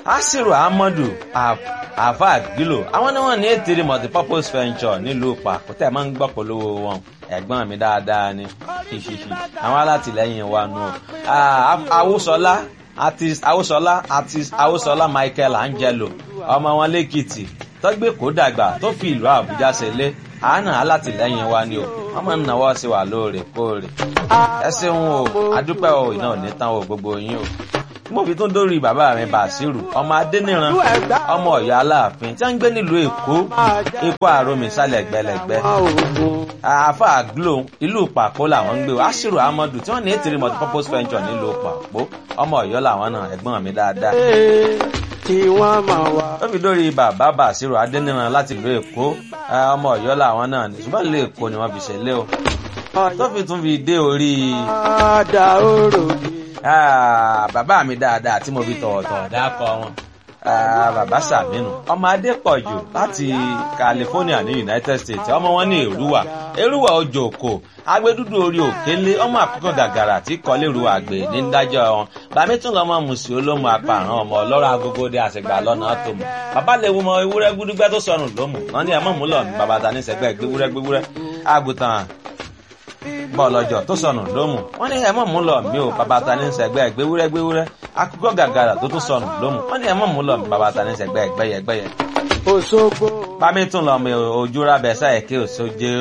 asiru ahmadu afa gilo àwọn ni wọn ní ètèrè multipurpose venture nílùú pàkútẹ máa ń gbọ́ polówó wọn ẹ̀gbọ́n mi dáadáa ni ṣíṣíṣí àwọn alátìlẹ́yìn wa nù awúsọlá artist awúsọlá artist awúsọlá michael angelo ọmọ wọn lẹ́kìtì tọ́gbé kó dàgbà tó fi ìlú àbújá ṣẹlẹ̀ àánà alátìlẹ́yìn wa ni o wọ́n máa ń náwó sí wa lóòrèkóòrè ẹ ṣeun o adúpẹ́ o iná ò ní tán o gbogbo yín o mo fi tún dórí bàbá mi bàṣírù ọmọ adẹniran ọmọ ọyọ aláàfin tí wọn ń gbé nílùú èkó èkó àròmì sálẹ gbẹlẹgbẹ àáfà glo ìlú pàpó làwọn ń gbé o aṣírù amadu tí wọn ní ètìrí multipurpose venture nílùú pàpó ọmọ ọyọ làwọn náà ẹgbọn mi dáadáa tí wọ́n máa wá. ó fi dórí bàbá bàṣírù adẹniran láti ìlú èkó ọmọ ọyọ làwọn náà ní ṣùgbọ́n ìlú èkó ni wọ́n fi ṣẹlẹ̀ o tó fi tún fi dé orí. Ada orò mi. Ah, bàbá mi dáadáa tí mo fi tọ̀wọ̀tọ̀wọ̀ dákọ̀ wọn. Ah, bàbá sàmínú ọmọ adépọ̀jù láti california ní united states ọmọ wọn ní èrúwà èrúwà ojú òkò agbẹdúdú orí òkèlè ọmọ àkókò gàgàrà tí kọlẹ́rù àgbè ní dájọ́ wọn bàmí tún lọ́mọ mùsùlùmí olómù apààrọ̀ ọmọ ọlọ́rọ̀ agogo dé àṣegbà lọ́nà tó mọ̀ bàbá lè wo mọ ewúrẹ́ gbúdúgbẹ́ tó sọnù lómù wọn ní ẹ̀mọ́ múlọ̀ ní bàbá ta ní sẹ́gbẹ́ gbéwúrẹ́ gbéwúrẹ́ àgùntàn bọ́ọ̀lọ́jọ́ tó sọnù lómù wọ́n ní ẹ̀mọ́ mú lọ mí o bàbá ta ní sẹ́gbẹ́ gbéwúrẹ́ gbéwúrẹ́ akókò gàgàrà tó tún sọnù lómù wọ́n ní ẹ̀mọ́ mú lọ mí bàbá ta ní sẹ́gbẹ́ gbẹ́yẹ gbẹ́yẹ. Òṣogbo. bámi tún lọ mi ojú rábẹ sáyẹ kí òṣojú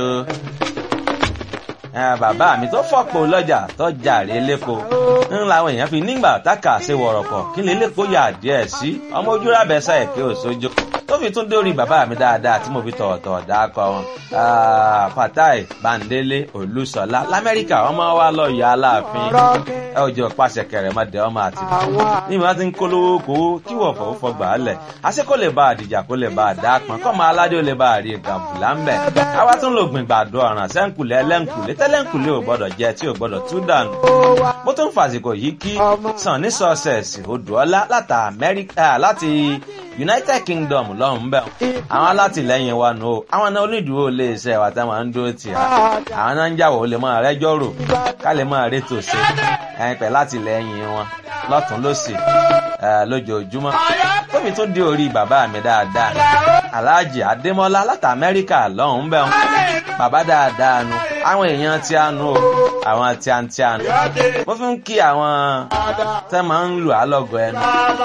bàbá mi tó fọ́pọ̀ lọ́jà tó jàre lẹ́kọ̀ọ́ ń làwọn èèyàn fi nígbà táka ṣe wọ̀rọ̀kọ̀ kí lè lẹ́kọ̀ọ́ yà díẹ̀ sí ọmọ ojú rábẹ sáyẹ kí òṣojú tó fi tún dórí bàbá mi dáadáa tí mo fi tọ̀ọ̀tọ̀ dákọ̀ wọn. fatai bandele olùsọlá lamẹ́ríkà ọmọ wa lọ yọ aláàfin ẹ ò jẹ́ pàṣẹ kẹrẹ mọ́ dẹ́ ọmọ àti ní ìmọ̀ tí ń kólówó kówó kí wọ́n fọwọ́ fọgbà á lẹ̀ àṣẹ kó lè bá àdìjà kó lè bá àdá pọn kọ́ máa aládé ó lè bá àrí gàbùlà ń bẹ̀. àwa tún lò gbìn gbàdo ọ̀ràn sẹ́ńkùlé ẹlẹ́ńkùlé tẹ́lẹ́ńkùlé ò gbọ́dọ̀ jẹ tí ò gbọ́dọ̀ tú dànù. mo tún fàsìkò yìí kí sàn ní sọ́ọ̀sẹ̀sì odòọ́lá láti united kingdom lọ́hùn bẹ́ẹ̀ àwọn alátìlẹyìn wa nù o àwọn náà onídùúró lè ṣe ẹ̀wà táwọn ń dúró tì á àwọn náà ń jàwọ̀ ó lè máa rẹ́jọ́ rò ká lè máa rétò ṣe ẹ̀yìn pẹ̀ látìlẹyìn wọn lọ́tún lọ́sì lójoojúmọ́ tóbi tún dé orí bàbá mi dáadáa aláàjì adémọ́lá láti amẹ́ríkà lọ́hùn bẹ́ẹ̀ bàbá dáadáa nu àwọn èèyàn tí a nu o àwọn tí a ń tí a nu mo fi ń kí àwọn tẹ́ máa ń lù á lọ́gọ̀ ẹnu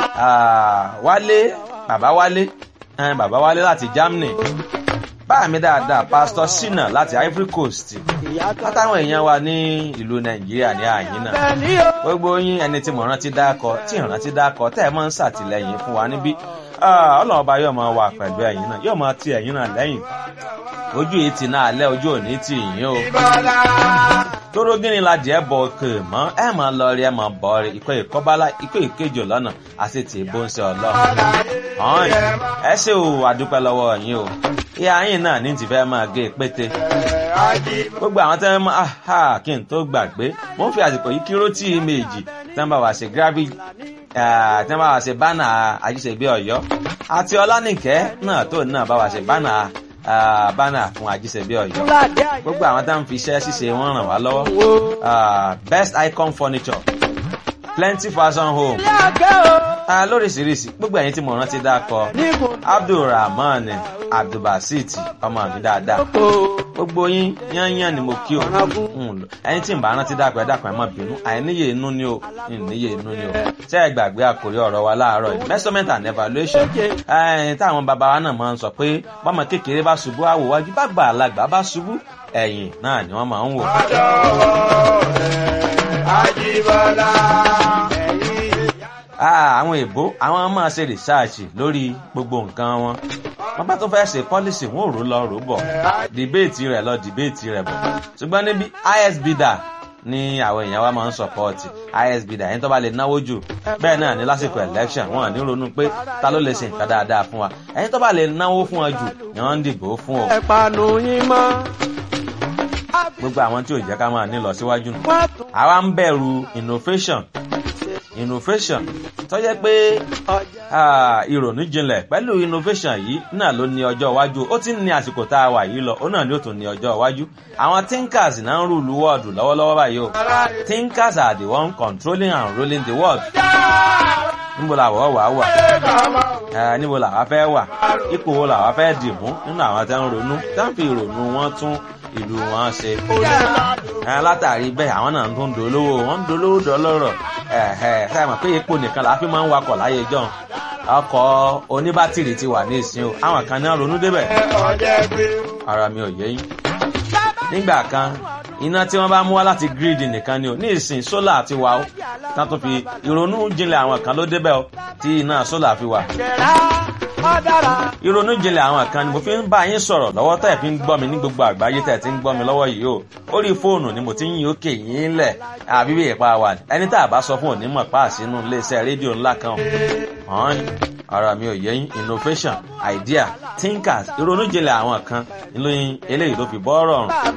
wálé bàbá wálé ẹn bàbá wálé láti germany báà mi dáadáa pásítọ sinna láti ivory coast látàwọn èèyàn wa ní ìlú nàìjíríà ní àyín náà gbogbo yín ẹni tí mo rántí dákọ tí ìrántí dákọ tẹ́ ẹ máa ń ṣàtìlẹyìn fún wa níbí ọlọ́run ọba yóò máa wà pẹ̀lú ẹ̀yìn náà yóò máa ti ẹ̀yìn náà lẹ́yìn ojú yìí ti náà lẹ́ ojú òní tì yín o tóró gíní la jẹ́ bọ̀ òkè mọ́ ẹ máa lọ rí ẹ máa bọ̀ rí ikọ̀ ìkọ́bálá ikọ̀ ìkejì lọ́nà àti tì í bó ń ṣe ọlọ́run. ọ̀hún ẹ ṣe o àdúpẹ́ lọ́wọ́ yín o ìyá yín náà ní ti fẹ́ máa gé pété. gbogbo àwọn tẹ́ máa ha kí n tó gbàgbé mo ń fi àsìkò yìí kíró tí méjì tí wọ́n bá wá ṣe gravity tí wọ́n bá wá ṣe bánà àjíṣebí ọ̀yọ́ àti ọlánìkẹ́ náà tó náà bá wá ṣe bánà bánà fún ajíṣebí ọyọ gbogbo àwọn tá à ń fi iṣẹ́ ṣíṣe wọn ràn wá lọ́wọ́ best icon furniture plenty fashion home lóríṣiríṣi gbogbo ẹ̀yin tí mo rántí dákọ abdulrahman abdulbasit ọmọ mi dáadáa gbogbo yín yányán ni mo kí o ẹyin tí n bá rántí dákọ ẹ dákọ ẹ má bínú àìníye inú ni o ìníye inú ni o ṣé ẹ gbàgbé àkórí ọ̀rọ̀ wa láàárọ̀ yìí measurement and evaluation táwọn bàbá wa náà máa ń sọ pé bọ́mọ kékeré bá ṣubú àwòwájú bá gbà alágbà bá ṣubú ẹ̀yìn náà ni wọ́n máa ń wò. Ajíbọ́lá. àwọn èbó àwọn máa ṣe rìsáàṣì lórí gbogbo nǹkan wọn wọn bá tó fẹ́ ṣe pọ́lísì wọn ò rò lọ rò bọ̀ dìbéètì rẹ̀ lọ dìbéètì rẹ̀ bọ̀ ṣùgbọ́n níbi isb dà ní àwọn èèyàn wa máa ń sọpọ́ọ̀tì isb dà ẹni tó bá lè náwó jù bẹ́ẹ̀ náà ní lásìkò election wọn ní ronú pé ta ló lè ṣe nǹkan dáadáa fún wa ẹni tó bá lè náwó fún wa jù ni wọ́n ń dìbò fún o. ẹ panu yín mọ́. gbogbo àwọn tí ò jẹ́ ká máa ní lọ síwájú nù. àwa ń bẹ̀rù innovation innovation tó jẹ́ pé ìrònú jinlẹ̀ pẹ̀lú innovation yìí náà ló ní ọjọ́ iwájú ó ti ń ní àsìkò tá a wà yìí lọ ó náà ni ó tún ní ọjọ́ iwájú àwọn thinkers náà ń rúlu wọ́ọ̀dù lọ́wọ́lọ́wọ́ báyìí o thinkers are the one controlling and ruling the world níbo làwọ̀ wà wà ẹ níbo làwa fẹ́ wà ipò wo làwa fẹ́ dì mú nínú àwọn tẹ́ ń ronú tẹ́ ń fi ìrònú wọn tún ìlú wọn ṣe. ẹ látàrí bẹ́ẹ̀ àwọn náà tún ń dolówó wọ́n ń dolówó dọ́lọ́rọ̀ ẹ ẹ sáà mọ̀ pé epo nìkan làá fi máa ń wakọ̀ láyé jọ́n ọkọ̀ oníbátìrì ti wà ní ìsìn o àwọn kan náà ronú débẹ̀ ara mi ò yé yín. nígbà kan iná tí wọ́n bá mú wá láti gírídì nìkan ni o ní ìsìn sólà ti wà ó tán tó fi ìrònú jinlẹ̀ àwọn kan ló débẹ̀ o tí iná sólà fi wà. ìrònú jinlẹ̀ àwọn kan ni mo fi ń bá yín sọ̀rọ̀ lọ́wọ́ tẹ̀ fi ń gbọ́ mi ní gbogbo àgbáyé tẹ̀ ti ń gbọ́ mi lọ́wọ́ yìí o orí fóònù ni mo ti ń yín òkè yín lẹ̀ àbí bí ìpa wà ẹni tá a bá sọ fún òní mọ̀ páàsínú iléeṣẹ́ rédíò ńlá kan hàn ara mi ò yé yín innovation idea thinkers ìrònú jinlẹ̀ àwọn kan ìlú eléyìí ló fi bọ́ rọrùn.